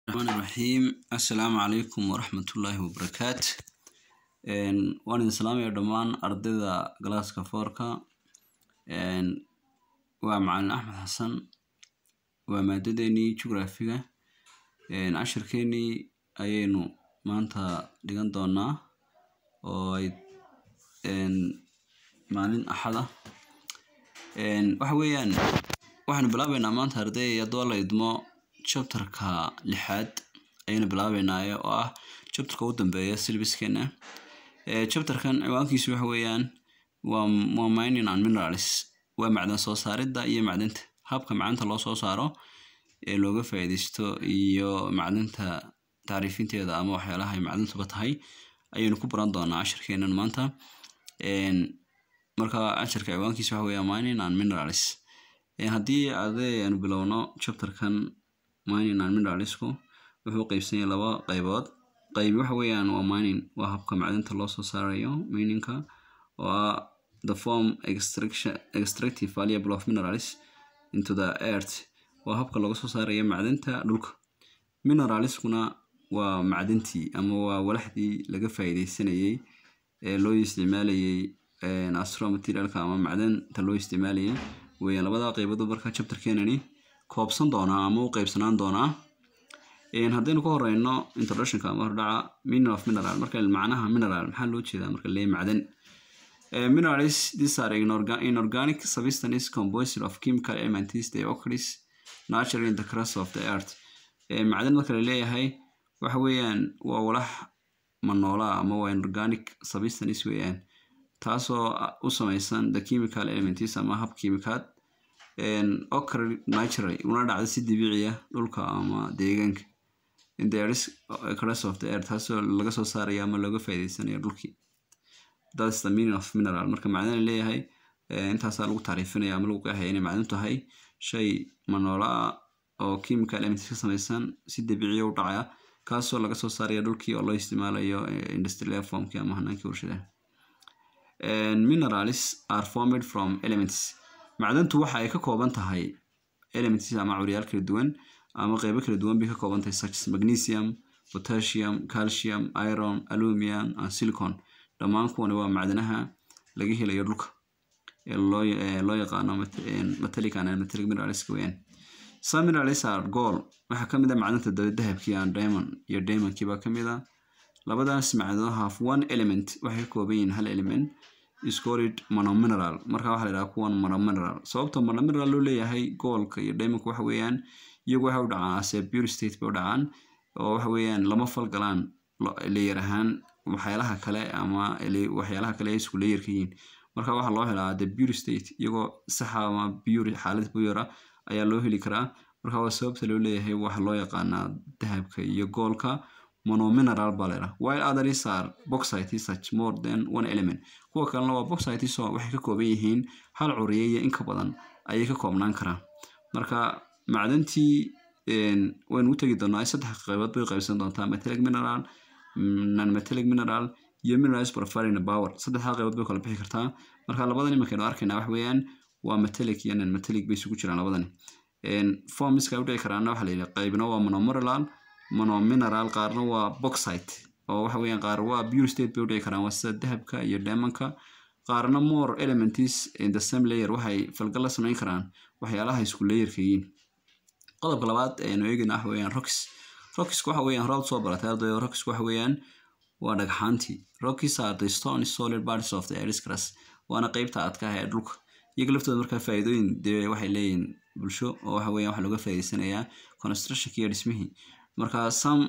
raxmaan raxiim assalaamu calaykum waraxmatullaahi wabarakaat waan idin salaamaya dhammaan ardayda galaaska foorka waa macalin axmed xasan waa maadadeenii jugraafiga cashirkeenii ayaynu maanta dhigan doonaa oo ay maalin axad ah waxa weeyaan waxaanu bilaabeynaa maanta arday haddoo la idmo chapterka lixaad ayaynu bilaabeynaa oo ah chapterka u dambeeya syllabuskeena chapterkan ciwaankiisu waxa weeyaan waa mining and minerals waa macdan soo saaridda iyo macdanta habka macdanta loo soo saaro ee looga faa'iidaysto iyo macdanta tacriifinteeda ama waxyaalaha ay macdantuba tahay ayaynu ku baran doonaa cashirkeenan maanta marka cashirka ciwaankiisa waxa weeyaa mining and minerals haddii arday aanu bilowno chapterkan mining and mineralsku wuxuu qeybsan yahay laba qaybood qayb waxa weeyaan waa mining waa habka macdanta loo soo saarayo miningka oo ah the form extraction extractive valuable of minerals into the earth waa habka laga soo saarayo macdanta dhulka mineralskuna waa macdantii ama waa walaxdii laga faa'iidaysanayay ee loo isticmaalayay astro materialka ama macdanta loo isticmaalayay weeyaan labada qaybood marka chapterkeenani koobsan doonaa ama u qeybsanaan doonaa haddaynu ka horeyno introductionka ama hordhaca meaning of mineral marka macnaha mineral maxaa loo jeedaa marka lee macdan minerals these are inorganic substances composed of chemical elements they occurs naturally in the crust of the earth macdan marka la leeyahay waxa weeyaan waa walax manoola ama waa inorganic substances weeyaan taasoo u samaysan the chemical elements ama hab kiimikaad occur naturally una dhacda si dabiiciya dhulka ama deegaanka in the crust of the earth taasoo laga soo saarayo ama looga faa'iidaysanayo dhulkii that's the meaning of mineral marka macdan la leeyahay intaasaa lagu tacriifinaya ama lagu qeexaya inay macdan tahay shay manoola ah oo chemical elements ka samaysan si dabiiciya u dhacaya kaasoo laga soo saaraya dhulkii oo loo isticmaalayo industrial formkii ama hanaankii warshadaha minerals are formed from elements macdantu waxa ay ka kooban tahay elements ama curyaal kala duwan ama qeybo kala duwan bay ka kooban tahay such as magnesium potassium calcium iron aluminum and silicon dhammaan kuwani waa macdanaha laga helayo dhulka ee loo yaqaano metallic and metallic minerals weeyaan some minerals are gold waxaa ka mid ah macdanta dahabkii and diamond iyo diamondkii baa ka mid ah labadaas macdano have one element waxay ka kooban yihiin hal element is called monomineral marka waxaa la yidhaha kuwan monomineral sababta monomineral loo leeyahay goolka iyo diamondka waxa weeyaan iyagu waxay u dhacaan ase pure state bay u dhacaan oo waxa weeyaan lama falgalaan leeyar ahaan waxyaalaha kale ama waxyaalaha kale ay isku leeyarka yihiin marka waxaa loo helaa the pure state iyagoo saxa ama pure xaalad pure ayaa loo heli karaa marka waa sababta loo leeyahay waxa loo yaqaanaa dahabka iyo goolka monomineral baa leedaha while others are bauxite such more than one element kuwa kalena waa bauxite so waxay ka kooban yihiin hal curiye iyo in ka badan ayay ka koobnaan karaan marka macdantii waynu u tegi doonaa saddex qaybood bay qaybsan doontaa metallic mineral non metallic mineral iyo minerals profiling power saddexdaa qaybood bay kala bixi kartaa marka labadan imankaynu arkaynaa wax weeyaan waa metallic iyo non metallic bay isugu jiraan labadani formska ay u dhici karaana waxaa la yidhi qaybna waa monomineral monomineral qaarna waa bauxite oo waxa weeyaan qaar waa pure state bay u dhici karaan waa sida dahabka iyo diamondka qaarna more elements in the same layer waxay falgal la samayn karaan waxyaalaha isku layerka yihiin qodobka labaad aynu eegayna waxa weeyaan rocks rockisku waxa weeyaan horaad soo baratay ardayo rockisku waxa weeyaan waa dhagxaantii rockies are the stone solid parts of the earth's crust waana qeybta adkaah ee dhulka iyaga laftooda markaa faa'iidooyin dee waxay leeyihiin bulsho oo waxa weeyaan waxa looga faa'iidaysanayaa constructionka iyo dhismihii marka some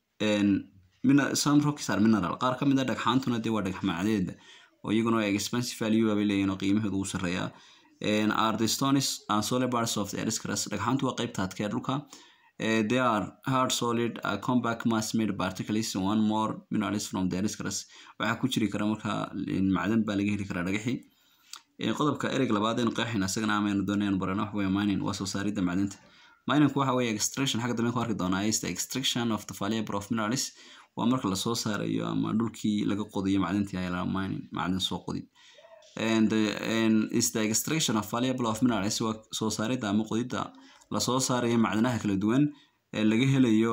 some rockies are mineral qaar ka mid a dhagxaantuna dee waa dhagax macdeeda oo iyaguna waa expensive value bay leeyihin oo qiimahooda ugu sarreeyaa are the stones and solid parts of the earth's crust dhagxaantu waa qeybta adkee dhulka they are hard solid uh, compact mass made particles one more minerals from the earth's crust waxaa ku jiri kara marka macdan baa laga heli karaa dhagaxii qodobka ereg labaad aynu qeexayna isagana amaynu doonaynu barano waxa weeye mining waa soo saaridda macdanta miningku waxa weeye extraction xagga dambe ku arki doonaa is the extraction of the valuable of minerals waa marka lasoo saarayo ama dhulkii laga qodiyo macdantii ayaa mining macdan soo qodi and, and is the extraction of valuable of minerals waa soo saaridda ama qodidda lasoo saarayo macdanaha kala duwan ee laga helayo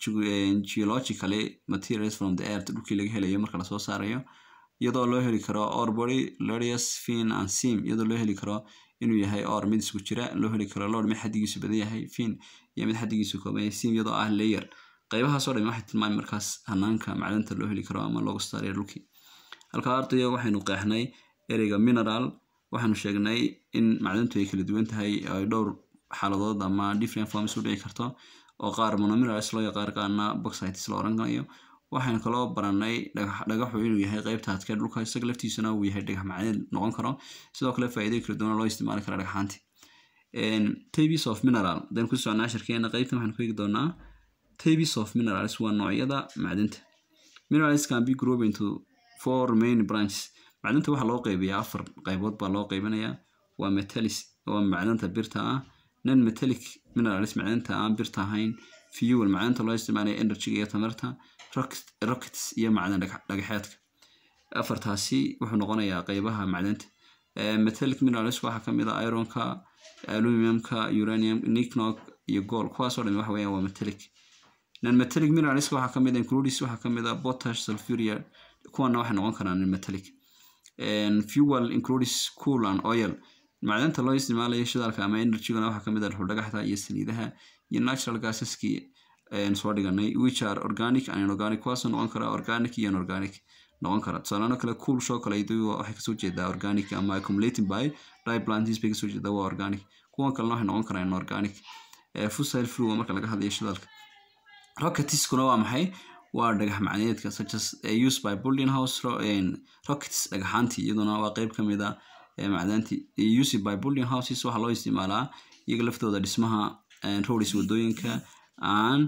geologically materials from the earth dhulkii laga helayo marka lasoo saarayo iyadoo loo heli karo or body lodius fin and sim iyadoo loo heli karo inuu yahay or mid isku jira loo heli karo lord mid xadigiisu badan yahay fin iyo mid xadigiisu kooban yahay sim iyadoo ah layer qaybahaasoo dhan waxay tilmaami markaas hanaanka macdanta loo heli karo ama looga saarayo dhulkii halkaa ardaya waxaynu qeexnay ereyga mineral waxaanu sheegnay in macdantu ay kala duwan tahay ay dhowr xaaladood ama different forms u dhici karto oo qaar monominerals loo yaqaan qaarna boxites la oran karayo waxaynu kaloo baranay dhagaxu inuu yahay qeybta adkee dhulka isaga laftiisuna uu yahay dhagax macneed noqon karo sidoo kale faa'iidooyin kala duwan loo isticmaali kara dhagxaanti tabes of mineral hadaynu ku socnaa shirkeena qeybtan waxaanu ku eegi doonaa tabes of minerals waa noocyada macdinta minerals can be grouped into four main branches macdanta waxaa loo qeybiyaa afar qaybood baa loo qeybinayaa waa metalis waa macdanta birta ah non metallic minerals macdanta aan birta ahayn fuel macdanta loo isticmaalayo energyga iyo tamarta rockets iyo macdan dhagaxeedka afartaasi wuxuu noqonayaa qeybaha macdanta metallic minerals waxaa kamid ah ironka aluminiumka uranium nicnog iyo gold kuwaasoo dhan waxa weeyaan waa metallic non metallic minerals waxaa kamid ah includes waxaa kamid ah potash sulfuria kuwana waxay noqon karaan non metallic fuel includes cool and oil macdanta loo isticmaalayo shidaalka ama energygana waxaa kamid ah dhuldhagaxda iyo saliidaha iyo natural gasaskii soo dhiganay which are organic and inorganic kuwaasoo noqon kara organic iyo inorganic noqon kara tusaalaano kale cool show kale waxay kasoo jeedaa organic ama accumulating by diplantis bay kasoo jeedaa waa organic kuwan kalena waxay noqon karaan inorganic fossil fuel marka laga hadlayo shidaalka rocketiskuna waa maxay waa dhagax macneedka such as used by building house rockets dhagaxaantii iyaduna waa qeyb kamid a macdaantii used by building houses waxaa loo isticmaalaa iyaga laftooda dhismaha roads wadooyinka aan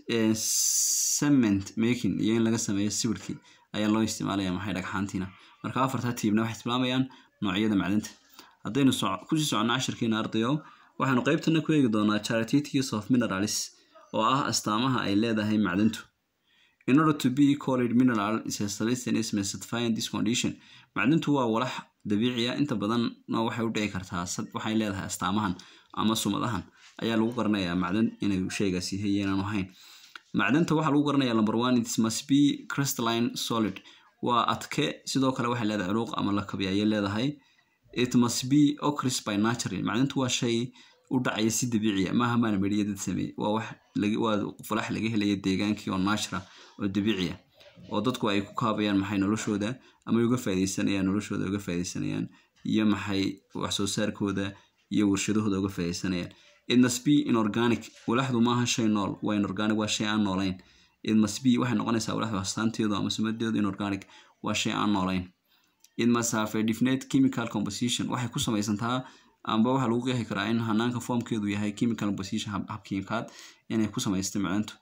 cement making iyo in laga sameeyo sawirkii ayaa loo isticmaalaya maxay dhagxaantiina marka afartaa tiibna waxay tilmaamayaan noocyada macdanta haddaynu kusii soconnaa cashirkiina ardayo waxaanu qeybtana ku eegi doonaa characteristics of minerals oo ah astaamaha ay leedahay macdantu in order to be called mineral is a solution is specifying this condition macdintu waa walax dabiiciya inta badanna waxay u dhici kartaa waxay leedahay astaamahan ama sumadahan ayaa lagu garanayaa macdan inuu shaygaas yahay inaanu ahayn macdanta waxaa lagu garanayaa number one it must be crystalline solid waa adke sidoo kale waxay leedahay culuuq ama lakabi ayay leedahay it must be ocris by natural macdantu waa shay u dhacaya si dabiiciya maaha maana medhiya dad sameeye waa wax waa falax laga helaya deegaankii oo natural oo dabiiciya oo dadku ay ku kaabayaan maxay noloshooda ama uga faa'idaysanayaan noloshooda uga faa'idaysanayaan iyo maxay wax soo saarkooda iyo warshadahooda uga faa'idaysanayaan it must be inorganic walaxdu maaha shay nool waa inorganic waa shay aan noolayn it must be waxay noqonaysaa walaxdu astaanteedu ama sumadeedu inorganic waa shay aan noolayn it must have a definite chemical composition waxay ku samaysantaa amba waxaa lagu qeexi karaa in hanaanka formkeedu yahay chemical composition habkiimkaad inay ku samaystay macantu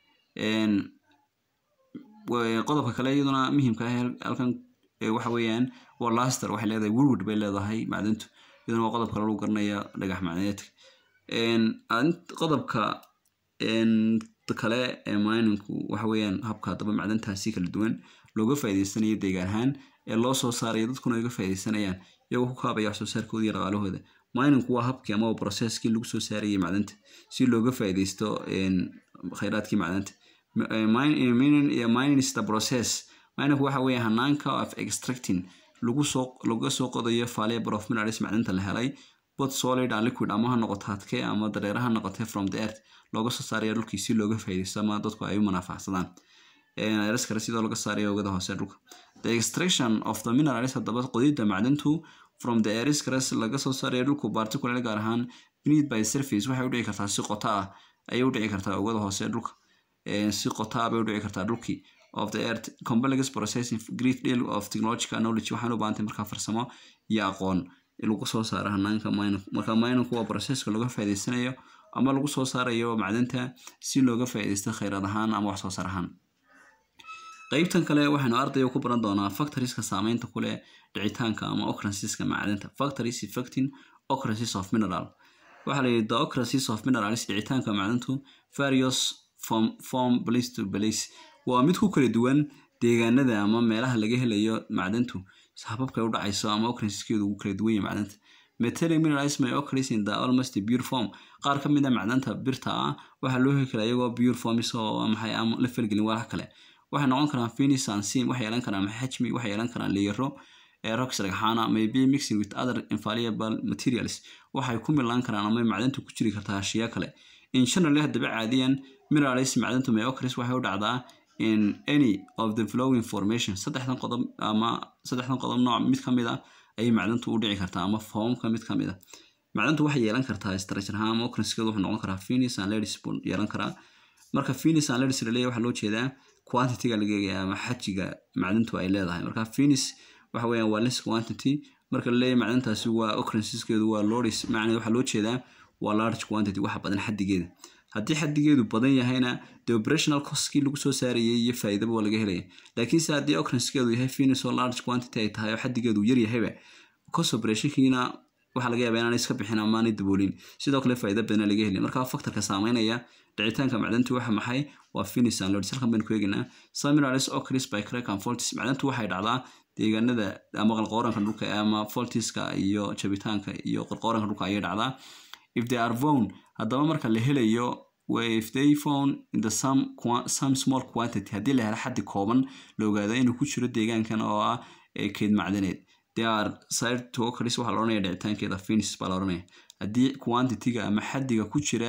qodobka kale iyaduna muhiimka ah halkan waxa weeyaan waa laster waxay leedahay woodwood bay leedahay macdantu iyaduna waa qodob kale lagu garanaya dhagax macneedka qodobka kale ee mininku waxa weeyaan habka haddaba macdantaasi kala duwan looga faa'iidaysanayo deegaan ahaan ee loo soo saarayo dadkuna uga faa'iidaysanayaan iyagoo ku kaabaya wax soo saarkooda iyo dhaqaalahooda mininku waa habkii ama processkii lagu soo saarayay macdanta si looga faa'iidaysto khayraadkii macdanta mining is the process mininku waxa weeye hanaanka of extracting lagu soo laga soo qodayo fiber of minerals macdanta la helay both solid and liquid ama ha noqoto hadke ama dareere ha noqotee from the earth looga soo saaraya dhulkii si looga faa'iidaysto ama dadku ay u manaafaxsadaan eras kale sidoo laga saarayo oogada hoose dhulka the extraction of the minerals haddaba qodidda macdantu from the aris kares laga soo saarayo dhulku particular gaar ahaan beneath by surface waxay u dhici kartaa si qota ah ayay u dhici kartaa oogada hoose dhulka si qota ah bay u dhici kartaa dhulkii of the earth complex processing great deal of technological knowledge waxaan u baahantay markaa farsamo iyo aqoon lagu soo saaro hanaanka mininku marka mininku waa processka looga faa'iidaysanayo ama lagu soo saarayo macdanta si looga faa'iidaysto khayraad ahaan ama wax soo saar ahaan qeybtan kale waxaynu ardayga ku baran doonaa factorieska saameynta ku leh dhicitaanka ama occurrenceska macdanta factories affecting occurrences of mineral waxaa la yidhi the occurrences of minerals dhicitaanka macdantu various from form place to place waa mid ku kala duwan deegaanada ama meelaha laga helayo macdantu hababkay u dhacayso ama occurrenceskeedu ugu kala duwan yahay macdanta metallic minerals may occurs in the almost pure form qaar ka mid a macdanta birta ah waxaa loo heli karaa iyagoo pure form isoo maxay aan la falgelin walax kale waxay noqon karaan finis and sim waxay yeelan karaan xajmi waxay yeelan karaan leero rocks dhagxaana may be mixing with other infallible materials waxay ku milaan karaan ama macdanta ku jiri kartaa ashiya kale in generally haddaba caadiyan minerals macdantu may occurs waxay u dhacdaa in any of the flowing formation saddexdan qodob ama saddexdan qodob nooc mid ka mid a ayay macdantu u dhici kartaa ama foomka mid ka mid a macdantu waxay yeelan kartaa structure ahaan ama occurrencekeedu wuxuu noqon karaa finis and ladies buu yeelan karaa marka finis and ladies laleeyahay waxaa loo jeedaa quantity-ga laga eegaya ama xajiga macdantu ay leedahay marka finis waxa weeyaan waa less quantity marka laleeyahay macdantaasi waa occurrenceskeedu waa lordis macnaheed waxaa loo jeedaa waa large quantity waxa badan xadigeeda haddii xadigeedu badan yahayna de operational costkii lagu soo saarayay iyo faa'iidaba waa laga helaya laakiinse haddii occurrencekeedu yahay finis oo large quantity ay tahay oo xadigeedu yar yahayba cost operationkiina waxaa laga yaabaa inaanay iska bixin amaanay daboolin sidoo kale faa'iida badana laga helin marka factorka saameynaya dhicitaanka macdantu waxa maxay waa finis and lords halkan baynu ku eegaynaa seminars occurs by crack and faults macdantu waxay dhacdaa deegaanada ama qalqooranka dhulka ama faultiska iyo jabitaanka iyo qalqooranka dhulka ayay dhacdaa if they are found haddaba marka la helayo if they found in the some, some small quantity haddii la helo xaddi kooban la ogaado inuu ku jiro deegaankan oo ah keyd macdaneed they are side to occurs waxaa la odhanaya dhicitaankeeda finis baa la odhanaya haddii quantity-ga ama xaddiga ku jira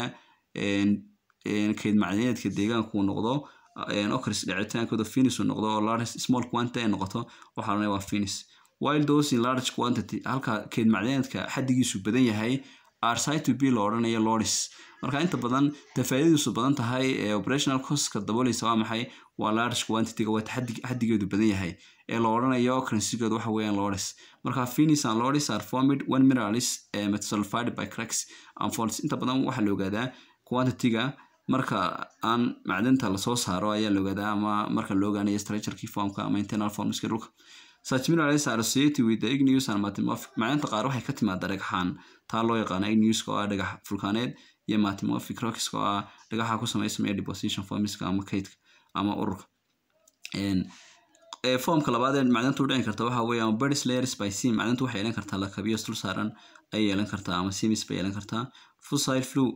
keyd macdaneedka deegaanku noqdo occurs dhicitaankooda finis uu noqdo oo large small quantity ay noqoto waxaa la odhanaya waa finis while those in large quantity halka keyd macdaneedka xaddigiisu badan yahay arsite to be la odhanayo lordis marka inta badan tafaaidiisu badan tahay ee operational costka dabooleysa waa maxay waa large quantity-ga waa xaddigeedu badan yahay ee la odhanayo occurrencegeedu waxa weeyaan lordis marka finis and lordis are formed when minerals metasulfied by cracks and faults inta badan waxaa la ogaadaa quantity-ga marka aan macdanta lasoo saaro ayaa la ogaadaa ama marka la ogaanayo structurekii formka ama internal formska dhulka such minerals are associated with the igneous and metamorphic macdanta qaar waxay ka timaada dhagxaan taa loo yaqaana igneouska oo ah dhagax fulkaaneed iyo metamorphic rockska oo ah dhagaxa ku samaysamaya deposition formska ama kaydka ama ururka formka labaad ee macdanta u dhici karta waxa weeyaan birds layers by sim macdanta waxay yeelan kartaa lakabiyo dul saaran ay yeelan kartaa ama simis bay yeelan kartaa fossil flu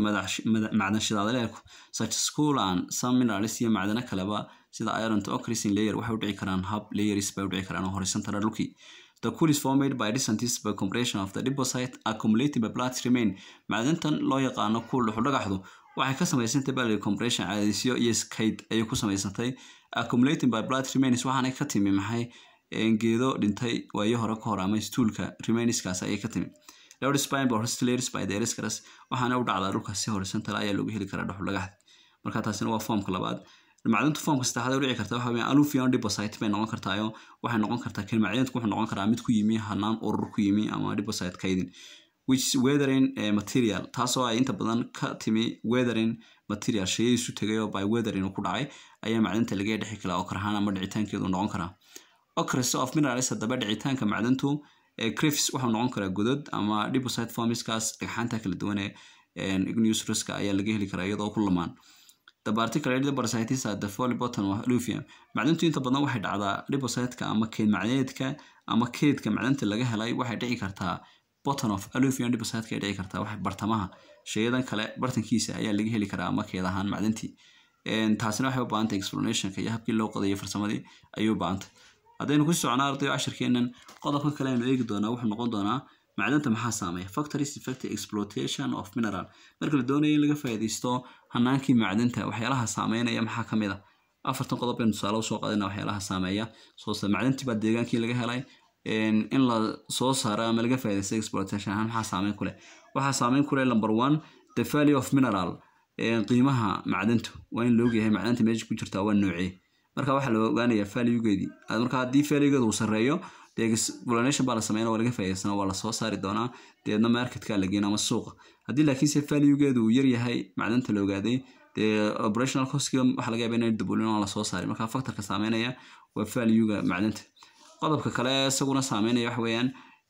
macdan shidaadaleerku such school and some minerals iyo macdano kaleba sida iron to occreasing layer waxay u dhici karaan hub layers bay u dhici karaan oo horizontal dhulkii The cool is formed by distances by compression of the deposit accumulated by blood remain. Macdantan loo yaqaano cool dhuxul dhagaxdu waxay ka samaysantay baa compression caadisyo iyo kayd ayay ku samaysantay accumulated by blood remains waxaanay ka timi maxay geedo dhintay waayo hore ka hor ama stuulka remainskaas ayay ka timi lord spine by hostellers by the eriscaras waxaana u dhacdaa dhulka si horizontal ayaa loogu heli karaa dhuxul dhagaxda marka taasina waa formka labaad macdanta formka saddexaad u dhici karta waxa weeyaan alufion deposit bay noqon kartaayo waxay noqon kartaa kan macdanta wuxuu noqon karaa mid ku yimi hanaan urur ku yimi ama deposit kaydin which weathering material taasoo ay inta badan ka timi weathering material shayay isu tegayoo by weathering uu ku dhacay ayaa macdanta laga dhexi karaa oo karahaan ama dhicitaankeedu noqon karaa occurrence of minerals haddaba dhicitaanka macdantu crifs wuxuu noqon karaa godod ama deposit formskaas dhagxaanta kala duwan ee igneous ruska ayaa laga heli karaa iyadoo ku lamaan the particular depositis at the folly bottom of aluvium macdantu inta badan waxay dhacdaa depositka ama keyd macdaneedka ama keydka macdanta laga helay waxay dhici kartaa bottom of aluvium depositka ay dhici kartaa wax bartamaha shayadan kale bartankiisa ayaa laga heli karaa ama keed ahaan macdantii taasina waxay u baahantay explanationka iyo habkii loo qodayo farsamadii ayuu baahantay haddaynu ku soconaa ardayo cashirkeennan qodobkan kale aynu eegi doonaa wuxuu noqon doonaa macdanta maxaa saameeya factories effect exploitation of mineral marka la doonayo in laga faa'iidaysto hanaankii macdanta waxyaalaha saameynaya maxaa ka mid a afartan qodob baynu tusaale usoo qaadana waxyaalaha saameeya soo macdantii baa deegaankii laga helay in la soo saaro ama laga faa'iidaysto exploitation ahaan maxaa saameyn ku leh waxaa saameyn ku leh number one the value of mineral qiimaha macdantu waa in laogyahay macdanta meesha ku jirtaa waa noocee marka waxaa la ogaanayaa valuegeedii marka haddii valuegeedu uu sarreeyo dee explanation baa la sameynaa waa laga faa'iidaysana waa la soo saari doonaa deedna marketka la geyn ama suuqa haddii laakiinse valuegeedu uu yar yahay macdanta la ogaaday dee operational costkiga waxaa laga yaaba inay daboolin oo la soo saaray marka factorka saameynaya waa valuega macdanta qodobka kale isaguna saameynaya waxa weeyaan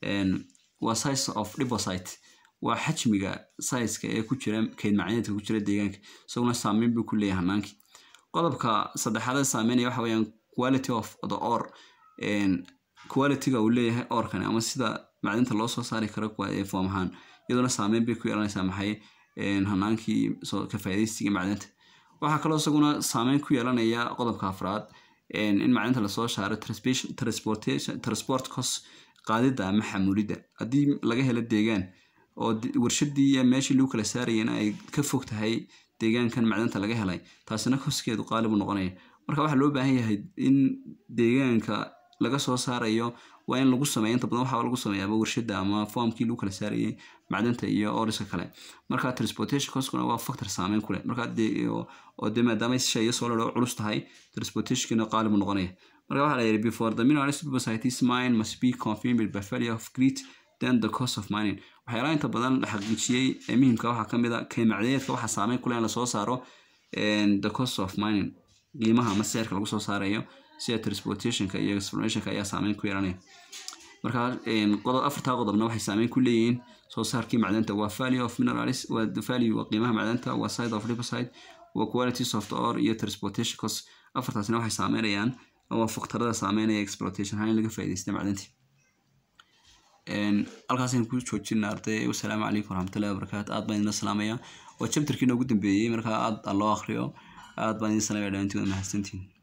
waa size of deposit waa xajmiga sizeka ee ku jira keyd macdaneedka ku jira deegaanka isaguna saameyn buu ku leeyahay hanaankii qodobka saddexaad saameynaya waxa weeyaan quality of the or qualityga uu leeyahay orkani ama sida macdinta loo soo saari karo foom ahaan iyaduna saameyn bay ku yeelanaysaa maxay hanaankii ka faa'iidaysiga macdinta waxaa kaloo isaguna saameyn ku yeelanaya qodobka afraad in macdinta lasoo saaro transport cost qaadida ama xamulidda haddii laga helo deegaan oo warshadii iyo meeshii lagu kala saarayana ay ka fog tahay deegaankan macdanta laga helay taasina koskeedu qaalibu noqonaya marka waxaa loo baahan yahay in deegaanka laga soo saarayo waa in lagu sameeya inta badan waxaa lagu sameeyaaba warshada ama foomkii lagu kala saarayay macdanta iyo oriska kale marka transportation costkuna waa factor saameyn kuleh marka oo de maadaama shayga soo laro culus tahay transportationkina qaalibu noqonaya marka waxaa la yidhi before the mineral society's mine must be confirmed by failure of grit then the cost of mining waxyaalaha inta badan la xaqiijiyey ee muhiimka waxaa ka mid a kaymacdayeedka waxaa saameyn kuleh in lasoo saaro the cost of mining qiimaha ama seerka lagu soo saarayo sida transportationka iyo explanationka ayaa saameyn ku yeelanaya marka afartaa qodobna waxay saameyn ku leeyihiin soo saarkii macdanta waa value of minerals waa value waa qiimaha macdanta waa side of deposit waa qualities of the ore iyo transportation cost afartaasina waxay saameynayaan waa faktarada saameynaya exploitation ahaan in laga faa'iidaysta macdantii halkaasaynu ku joojina arday wasalaamu calaykum waraxmatullahi wabarakaatu aad baan idin salaamaya waa chapterkii noogu dambeeyey markaa aad loo akriyo aad baan idin salaamaya dhamantiin waa mahadsantiin